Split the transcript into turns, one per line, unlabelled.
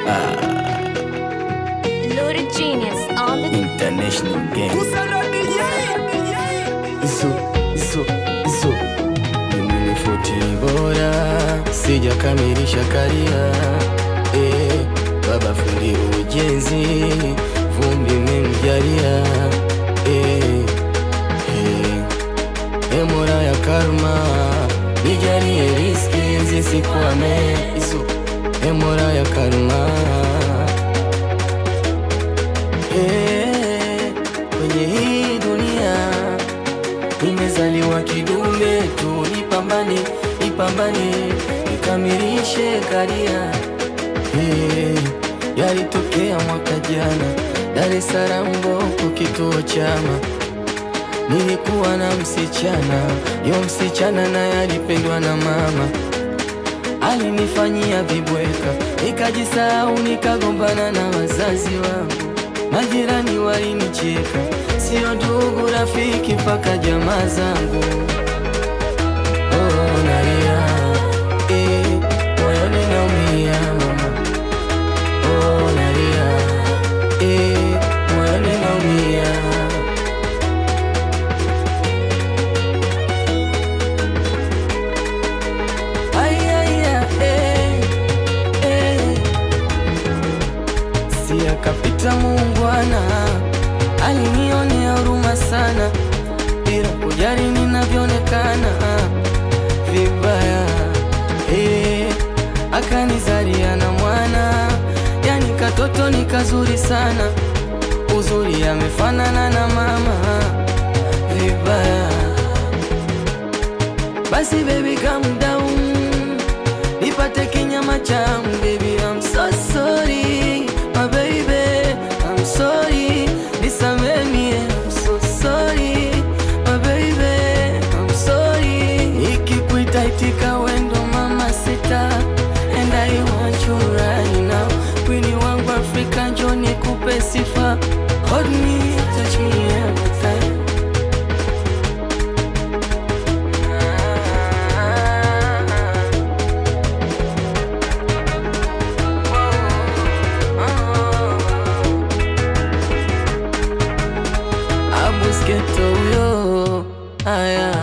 Loaded genius on the
International game. Iso, iso, iso. Mimi ni futi bora, sijakamilisha karia. Eh, baba fundi ujenzi, vumbi memjalia. Eh, eh. E Mola ya karma, nijalie riski zisikwame. Iso, e Mola ya karma. Eh, kwenye hii dunia nimezaliwa kidume tu, nipambane, nipambane, nikamilishe karia. Eh, yalitokea mwaka jana Dar es Salaam Mboko, kituo chama Nilikuwa na msichana, yo msichana naye alipendwa na mama, alinifanyia vibweka, nikajisahau, nikagombana na wazazi wangu, majirani walinicheka, sio ndugu, rafiki, mpaka jamaa zangu. Oh, nalia, eh, moyoni naumia mama. Oh, nalia, eh, moyoni naumia. Ay, ay, ay, eh, eh. Si akapita muungwana, alinionea huruma sana, bila kujali ninavyoonekana vibaya. Eh, akanizalia na mwana, yani katoto ni kazuri sana, uzuri amefanana na mama vibaya. Basi baby calm down Nipate kinyama changu baby I'm so sorry My baby I'm sorry Nisameni I'm so sorry My baby I'm sorry Nikikuita itika wendo mama sita And I want you right now Kwini wangu Afrika njo nikupe sifa Hold me, touch me every time Abusketo huyo, aya